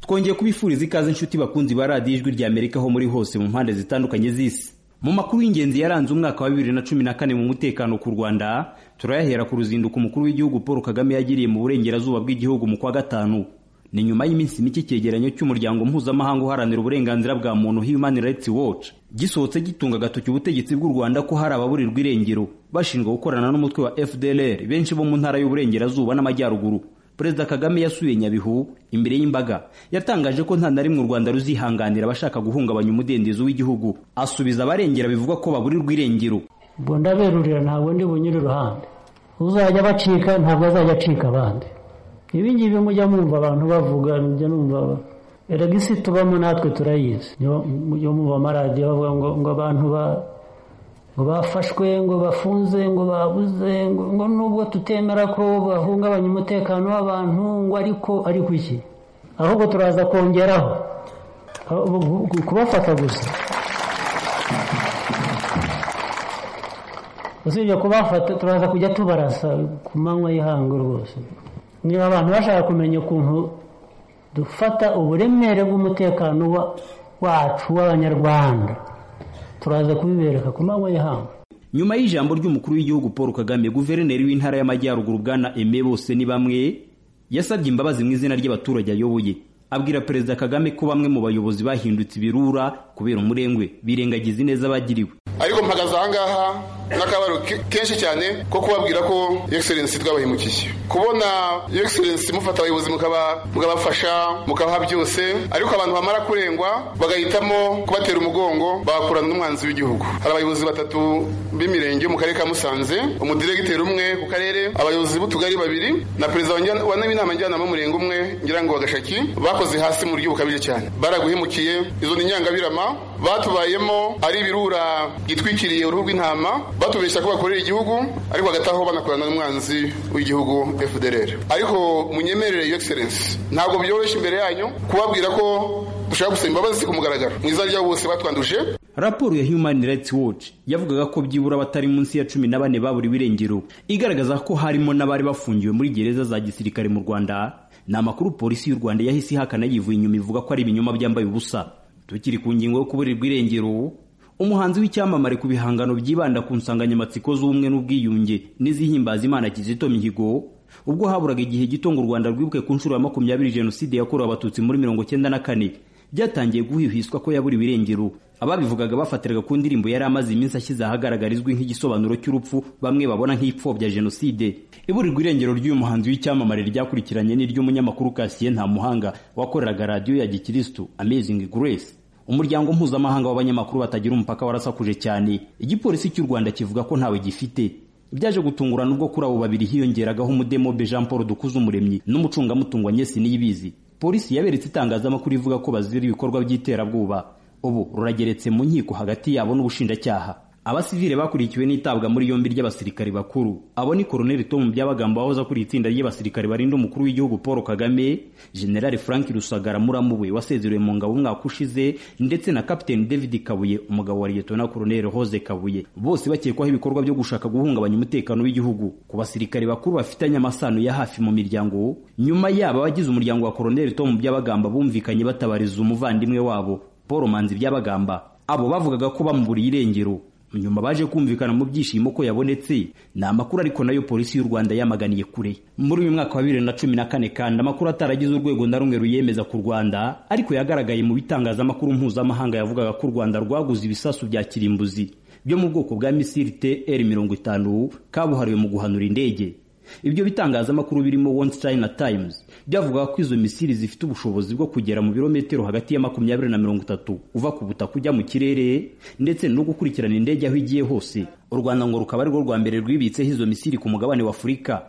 twongeye kubifuriza ikaze inshuti bakunzi ba radiyo ijwi rya amerika aho muri hose mu mpande zitandukanye z'isi mu makuru y'ingenzi yaranze umwaka wa bibiri na cumi na kane mu mutekano ku rwanda turayahera ku ruzinduko umukuru w'igihugu paul kagame yagiriye mu burengerazuba bw'igihugu mu kwa gatanu ni nyuma y'iminsi mike icyegeranyo cy'umuryango mpuzamahanga uharanira uburenganzira bwa muntu human rights watch gisohotse gitunga agatoki ubutegetsi bw'u rwanda ko hari ababurirwa irengero bashinjwa gukorana n'umutwe wa fdlr benshi bo mu ntara y'uburengerazuba n'amajyaruguru perezida kagame yasuye nyabihu imbere y'imbaga yatangaje ko nta na rimwe u rwanda ruzihanganira abashaka guhungabanya umudendezo w'igihugu asubiza abarengera bivugwa ko baburirwa irengero ubwo ndaberurira ntabwo ndi bunyure iruhande uzajya abacika ntabwo azajya acika abandi ibi ngibi mujya mwumva abantu bavuga mujya numva erega isi tubamo natwe turayizi mujya mwumva amaradiyo bavuga ngo ngo abantu ba ngo bafashwe ngo bafunze ngo babuze ngo nubwo tutemera ko bahungabanya umutekano w'abantu ngo ariko ariko iki ahubwo turaza kongeraho kubafata gusa usibye kubafata turaza kujya tubarasa ku manywa y'ihangu rwose niba abantu bashaka kumenya ukuntu dufata uburemere bw'umutekano wacu w'abanyarwanda turaza kubibereka ku manywa y'ihangu nyuma y'ijambo ry'umukuru w'igihugu paul kagame guverineri w'intara y'amajyaruguru bwana eme bose ni bamwe yasabye imbabazi mu izina ry'abaturage ayoboye abwira perezida kagame ko bamwe mu bayobozi bahindutse ibirura kubera umurengwe birengagiza ineza abagiriwe ariko mpagaze ahangaha n'akabaro kenshi cyane ko kubabwira ko egiserensi twabahemukiye kubona egiserensi mufata abayobozi mukabafasha mukabaha byose ariko abantu bamara kurengwa bagahitamo kubatera umugongo bagakorana n'umwanzi w'igihugu hari abayobozi batatu b'imirenge mu karere ka musanze umudiregiteri umwe ku karere abayobozi b'utugari babiri na perezida wa n'inama njyanama y'umurenge umwe ngira ngo bagashaki bakoze hasi mu buryo bukabije cyane baraguhemukiye izo ni inyangabirama batubayemo ari ibirura byitwikiriye uruhu rw'intama batubeshya ko bakorera igihugu ariko bagataho banakorana n'umwanzi w'igihugu FDLR ariko munyemerere yo excellence ntabwo byoroshye imbere yanyu kubabwira ko dushaka gusaba imbabazi ku mugaragaro mu izina ryabo bose batwanduje raporo ya human rights watch yavugaga ko byibura abatari munsi ya cumi na bane baburiwe irengero igaragaza ko harimo n'abari bafungiwe muri gereza za gisirikare mu rwanda ni amakuru polisi y'u rwanda yahise ihakana yivuye inyuma ivuga ko ari ibinyoma byambaye ubusa tukiri ku ngingo yo kuburirwa irengero umuhanzi w'icyamamare ku bihangano byibanda ku nsanganyamatsiko z'ubumwe n'ubwiyunge n'izihimbaza imana kizito mihigo ubwo haburaga igihe gito ngo u rwanda rwibuke ku nshuro ya makumyabiri jenoside yakorewe abatutsi muri mirongo cyenda na kane byatangiye guhihwiswa ko yaburiwe irengero ababivugaga bafatiraga ku ndirimbo yari amaze iminsi ashyize ahagaragara izwi nk'igisobanuro cy'urupfu bamwe babona nk'ipfobya jenoside iburirwa irengero ry'uyu muhanzi w'icyamamare ryakurikiranye n'iry'umunyamakuru kasiye nta muhanga wakoreraga radiyo ya gikirisitu amazing grace umuryango mpuzamahanga w'abanyamakuru batagira umupaka warasakuje cyane igipolisi cy'u rwanda kivuga ko ntawe gifite byaje gutungurana ubwo kuri abo babiri hiyongeragaho umudemobe jean paul dukuzumuremyi n'umucungamutungo anyesi niyibizi polisi yaberetse itangazamakuru ivuga ko bazira ibikorwa by'iterabwoba ubu rurageretse mu nkiko hagati yabo n'ubushinjacyaha abasivile bakurikiwe n'itabwa muri yombi ry'abasirikare bakuru abo ni koroneli tomu byabagamba wahoze akuriye itsinda ry'abasirikare barinda umukuru w'igihugu paul kagame generali frank rusagara muramuwe wasezerewe mu ngabo umwaka ushize ndetse na kapiteni david kabuye umugabo wa liyetona koroneli hoze kabuye bose bakekwaho ibikorwa byo gushaka guhungabanya umutekano w'igihugu ku basirikare bakuru bafitanye amasano ya hafi mu miryango nyuma yabo abagize umuryango wa koroneli tomu byabagamba bumvikanye batabariza umuvandimwe wabo paul manzi byabagamba abo bavugaga ko bamuburiye irengero nyuma baje kumvikana mu byishimo ko yabonetse ni amakuru ariko nayo polisi y'u rwanda yamaganiye kure muri uyu mwaka wa bibiri na cumi na kane kandi amakuru ataragize urwego na rumwe ruyemeza ku rwanda ariko yagaragaye mu bitangazamakuru mpuzamahanga yavugaga ko u rwanda rwaguze ibisasu bya kirimbuzi byo mu bwoko bwa misiri tr mirongo itanu kabuhariwe mu guhanura indege ibyo bitangazamakuru birimo one china times byavugaga ko izo misiri zifite ubushobozi bwo kugera mu birometero hagati ya makumyabiri na mirongo itatu uva ku butaka ujya mu kirere ndetse no gukurikirana indege aho igiye hose u rwanda ngo rukaba arirwo rwa mbere rwibitseho izo misiri ku mugabane wa afurika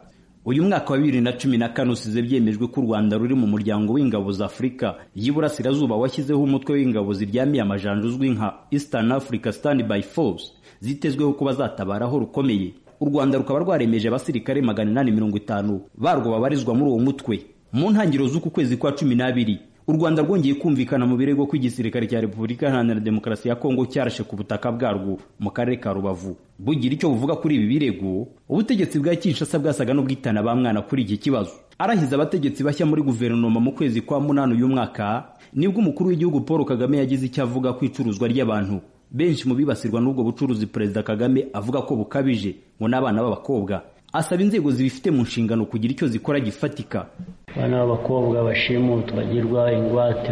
uyu mwaka wa bibiri na cumi na kane usize byemejwe ko u rwanda ruri mu muryango w'ingabo za afurika y'iburasirazuba washyizeho umutwe w'ingabo ziryamiye amajanja uzwi nka eastern africa standby force zitezweho kuba zatabara aho rukomeye u rwanda rukaba rwaremeje abasirikare magana inani mirongo itanu barwo babarizwa muri uwo mutwe mu ntangiriro z'uku kwezi kwa cumi n'abiri u rwanda rwongeye kumvikana mu birego ko igisirikare cya repubulika iharanira demokarasi ya kongo cyarashe ku butaka bwarwo mu karere ka rubavu bugira icyo buvuga kuri ibi birego ubutegetsi bwa kinshasa bwasaga n'ubwitana ba mwana kuri iki kibazo arahiza abategetsi bashya muri guverinoma mu kwezi kwa munani uyu mwaka nibwo umukuru w'igihugu paul kagame yagize icyo avuga ku icuruzwa ry'abantu benshi mu bibasirwa n'ubwo bucuruzi perezida kagame avuga ko bukabije ngo n'abana b'abakobwa asaba inzego zibifite mu nshingano kugira icyo zikora gifatika abana b'abakobwa bashimutwa bagirwa ingwate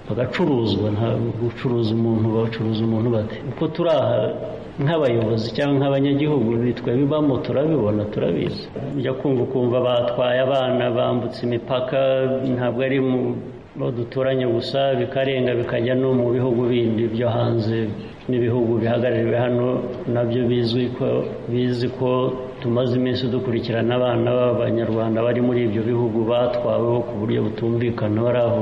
bagacuruzwa nta gucuruza umuntu bacuruza umuntu bate uko turi aha nk'abayobozi cyangwa nk'abanyagihugu bitwa bibamo turabibona turabizi ujya kumva ukumva batwaye abana bambutse imipaka ntabwo ari mu bo duturanye gusa bikarenga bikajya no mu bihugu bindi byo hanze n'ibihugu bihagarariwe hano nabyo bizwi ko bizi ko tumaze iminsi dukurikirana abana b'abanyarwanda bari muri ibyo bihugu batwaweho ku buryo butumvikana bari aho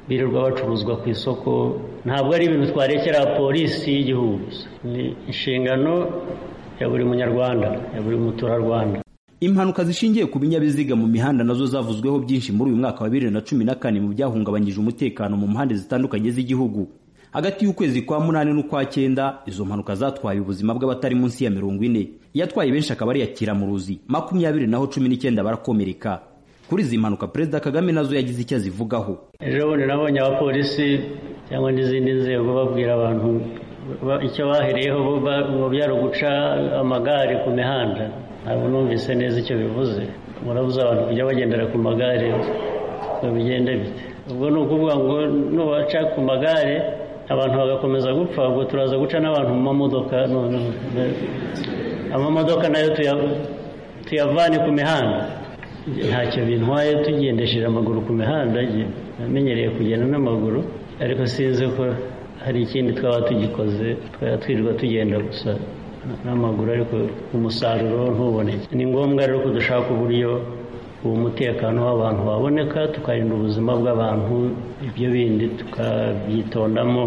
birirwa bacuruzwa ku isoko ntabwo ari ibintu twarekera polisi y'igihugu gusa ni inshingano ya buri munyarwanda ya buri muturarwanda impanuka zishingiye ku binyabiziga mu mihanda nazo zavuzweho byinshi muri uyu mwaka wa bibiri na cumi na kane mu byahungabanyije umutekano mu mpande zitandukanye z'igihugu hagati y'ukwezi kwa munani n'ukwa cyenda izo mpanuka zatwaye ubuzima bw'abatari munsi ya mirongo ine iyatwaye benshi akaba ari iya kiramuruzi makumyabiri naho cumi n'icyenda barakomereka kuri izi mpanuka perezida kagame nazo yagize icyo azivugaho ejo bundi nabonye abapolisi cyangwa n'izindi nzego babwira abantu icyo bahereyeho ngo byari uguca amagare ku mihanda ntabwo numvise neza icyo bivuze murabuze abantu kujya bagendera ku magare ngo bigende bite ubwo ni ukuvuga ngo nubaca ku magare abantu bagakomeza gupfa ubwo turaza guca n'abantu mu mamodoka amamodoka nayo tuyavane ku mihanda ntacyo bintwaye tugendesheje amaguru ku mihanda namenyereye kugenda n'amaguru ariko sinzi ko hari ikindi twaba tugikoze twaba twirirwa tugenda gusa n'amaguru ariko umusaruro ntuboneke ni ngombwa rero ko dushaka uburyo uwo mutekano w'abantu waboneka tukarinda ubuzima bw'abantu ibyo bindi tukabyitondamo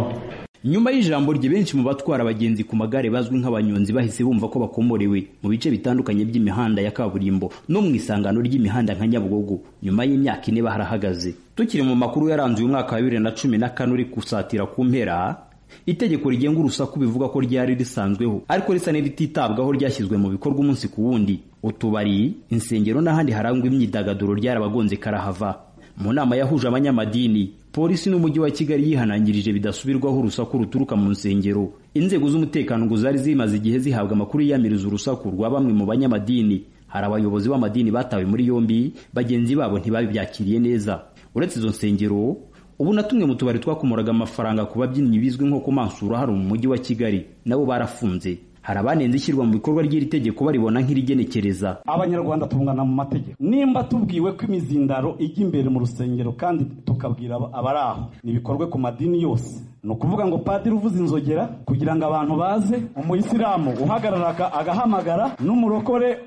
nyuma y'ijambo rye benshi mu batwara abagenzi ku magare bazwi nk'abanyonzi bahise bumva ko bakomorewe mu bice bitandukanye by'imihanda ya kaburimbo no mu isangano ry'imihanda nka nyabugogo nyuma y'imyaka ine barahagaze tukiri mu makuru yaranze uyu mwaka wa bibiri na cumi na kane uri gusatira ku mpera itegeko rigenga urusaku bivuga ko ryari risanzweho ariko risa n'irititabwaho ryashyizwe mu bikorwa umunsi ku wundi utubari insengero n'ahandi harangwa imyidagaduro ryarabagonze karahava mu nama yahuje abanyamadini polisi n'umujyi wa kigali yihanangirije bidasubirwaho urusaku ruturuka mu nsengero inzego z'umutekano ngo zari zimaze igihe zihabwa amakuru yiyamiriza urusaku rwa bamwe mu banyamadini hari abayobozi b'amadini batawe muri yombi bagenzi babo ntibabyakiriye neza uretse izo nsengero ubu na tumwe mu tubari twakomoraga amafaranga ku babyinnyi bizwi nko kumansura hari mu mujyi wa kigali nabo barafunze hari abanenze ishyirwa mu bikorwa ry'iri tegeko baribona nk'irigenekereza abanyarwanda tungana mu mategeko nimba tubwiwe ko imizindaro ijya imbere mu rusengero kandi tukabwira abari aho ntibikorwe ku madini yose ni ukuvuga ngo padiri uvuze inzogera kugira ngo abantu baze umuyisilamu uhagarara agahamagara n'umurokore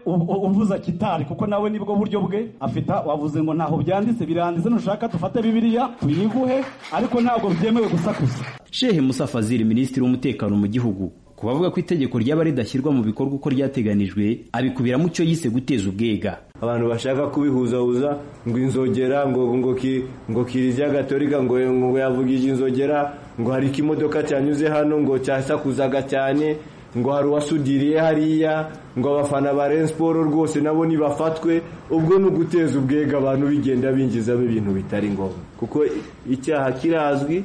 uvuza kitari kuko nawe nibwo buryo bwe afite wavuze ngo ntaho byanditse biranditse nushaka dufate bibiliya tuyiguhe ariko ntabwo byemewe gusakuza shehe musa fazil minisitiri w'umutekano mu gihugu ku bavuga ko itegeko ryaba ridashyirwa mu bikorwa uko ryateganijwe abikubiramo icyo yise guteza ubwega abantu bashaka kubihuzahuza ngo inzogera ngo ngo ngo kiriziya gatolika ngo ngo yavugije inzogera ngo hari ikimodoka cyanyuze hano ngo cyasakuzaga cyane ngo hari uwasudiriye hariya ngo abafana ba Rayon Sport rwose nabo nibafatwe ubwo ni uguteza ubwega abantu bigenda binjizamo ibintu bitari ngombwa kuko icyaha kirazwi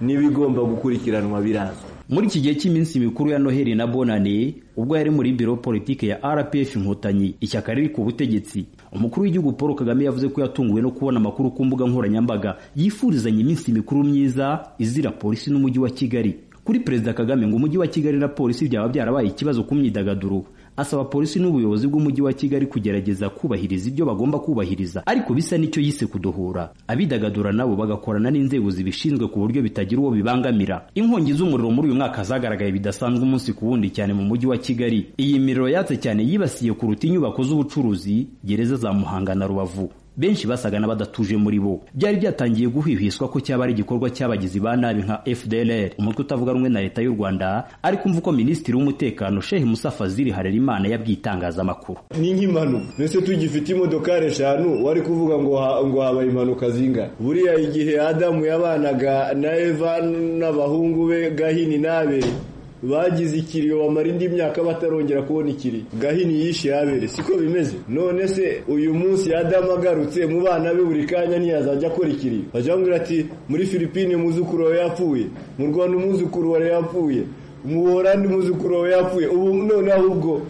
n'ibigomba gukurikiranwa birazwi muri iki gihe cy'iminsi mikuru ya noheli na bonane ubwo yari muri biro politiki ya rpf inkotanyi ishyaka riri ku butegetsi umukuru w'igihugu paul kagame yavuze ko yatunguwe no kubona amakuru ku mbuga nkoranyambaga yifurizanya iminsi mikuru myiza izira polisi n'umujyi wa kigali kuri perezida kagame ngo umujyi wa kigali na polisi byaba byarabaye ikibazo ku myidagaduro asaba polisi n'ubuyobozi bw'umujyi wa kigali kugerageza kubahiriza ibyo bagomba kubahiriza ariko bisa n'icyo yise kudohora abidagadura nabo bagakorana n'inzego zibishinzwe ku buryo bitagira uwo bibangamira inkongi z'umuriro muri uyu mwaka zagaragaye bidasanzwe umunsi ku wundi cyane mu mujyi wa kigali iyi miriro yatse cyane yibasiye kuruta inyubako z'ubucuruzi gereza za muhanga na rubavu benshi basaga n'abadatuje muri bo byari byatangiye guhwihwiswa ko cyaba ari igikorwa cy'abagizi ba nabi nka FDLR umutwe utavuga rumwe na leta y'u Rwanda ariko umva uko minisitiri w'umutekano Sheikh Musa Fazil Harerimana yabwitangazamakuru ni nk'impanuka mbese tugifite imodokari eshanu wari kuvuga ngo ha- ngo habaye impanuka zingana buriya igihe adamu yabanaga na eva n'abahungu be gahini n'abere bagize ikiriyo bamara indi myaka batarongera kubona ikiriyo gahini yishe abere siko bimeze none se uyu munsi adamu agarutse mu bana be buri kanya ntiyazajya akora ikiriyo bajya bamubwira ati muri filipine umwuzukuru wawe yapfuye mu rwanda umwuzukuru wawe yapfuye muhorandi umwuzukuru wawe yapfuye ubu noneho ubwo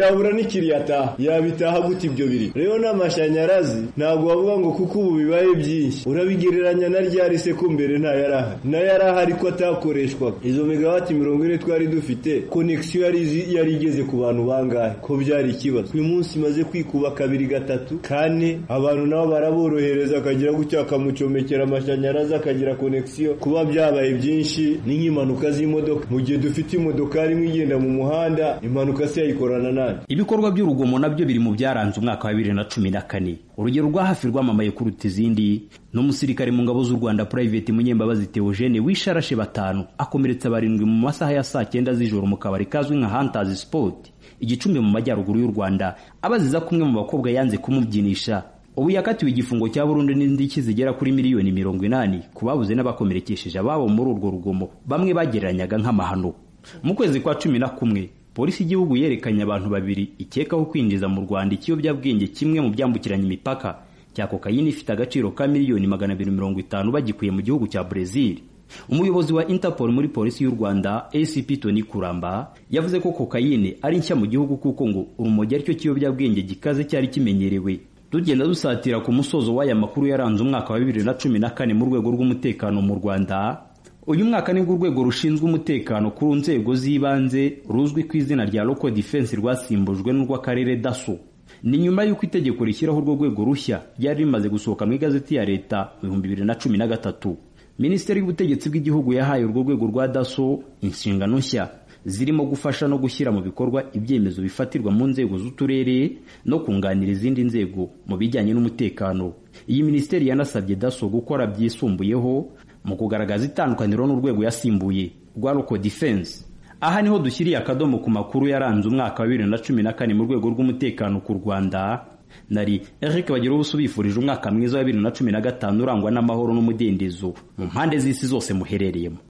yabura n'ikiri yataha yabitaha gute ibyo biri rero n'amashanyarazi ntabwo wavuga ngo kuko ubu bibaye byinshi urabigereranya na ryari se ko mbere nta yarahari na yarahari ariko atakoreshwaga izo megawati mirongo ine twari dufite konegisiyo yari izi- yari igeze ku bantu bangahe ko byari ikibazo uyu munsi imaze kwikuba kabiri gatatu kane abantu nabo baraborohereza akagira gutya akamucomekera amashanyarazi akagira konegisiyo kuba byabaye byinshi ni nk'impanuka z'imodoka mu gihe dufite imodokari imwe igenda mu muhanda impanuka se yayikorana nayo ibikorwa by'urugomo nabyo biri mu byaranze umwaka wa bibiri na cumi na kane urugero rwa hafi rwamamaye kuruta izindi ni umusirikare mu ngabo z'u rwanda purayiveti munyembabazi teogene wisharashe batanu akomeretsa barindwi mu masaha ya saa cyenda z'ijoro mu kabari kazwi nka hantazi sipoti igicumbi mu majyaruguru y'u rwanda abaziza kumwe mu bakobwa yanze kumubyinisha ubu yakatiwe igifungo cya burundu n'indishyi zigera kuri miliyoni mirongo inani ku babuze n'abakomerekesheje ababo muri urwo rugomo bamwe bagereranyaga nk'amahano mu kwezi kwa cumi na kumwe polisi y'igihugu yerekanye abantu babiri ikekaho kwinjiza mu rwanda ikiyobyabwenge kimwe mu byambukiranya imipaka cya kokayine ifite agaciro ka miliyoni magana abiri mirongo itanu bagikuye mu gihugu cya brezil umuyobozi wa interpol muri polisi y'u rwanda acp tony kuramba yavuze ko kokayine ari nshya mu gihugu kuko ngo urumogi aricyo kiyobyabwenge gikaze cyari kimenyerewe tugenda dusatira ku musozo w'aya makuru yaranze umwaka wa bibiri na cumi na kane mu rwego rw'umutekano mu rwanda uyu mwaka nibwo urwego rushinzwe umutekano ku nzego z'ibanze ruzwi ku izina rya local defense rwasimbujwe n'urw'akarere daso ni nyuma y'uko itegeko rishyiraho urwo rwego rushya ryari rimaze gusohoka mu igazeti ya leta mu bihumbi bibiri na cumi na gatatu minisiteri y'ubutegetsi bw'igihugu yahaye urwo rwego rwa daso inshingano nshya zirimo gufasha no gushyira mu bikorwa ibyemezo bifatirwa mu nzego z'uturere no kunganira izindi nzego mu bijyanye n'umutekano iyi minisiteri yanasabye daso gukora byisumbuyeho mu kugaragaza itandukaniro n'urwego yasimbuye rwa local defense aha niho dushyiriye akadomo ku makuru yaranze umwaka wa bibiri na cumi na kane mu rwego rw'umutekano ku rwanda nari eric bagira ubuso bifurije umwaka mwiza wa bibiri na cumi na gatanu urangwa n'amahoro n'umudendezo mu mpande z'isi zose muherereyemo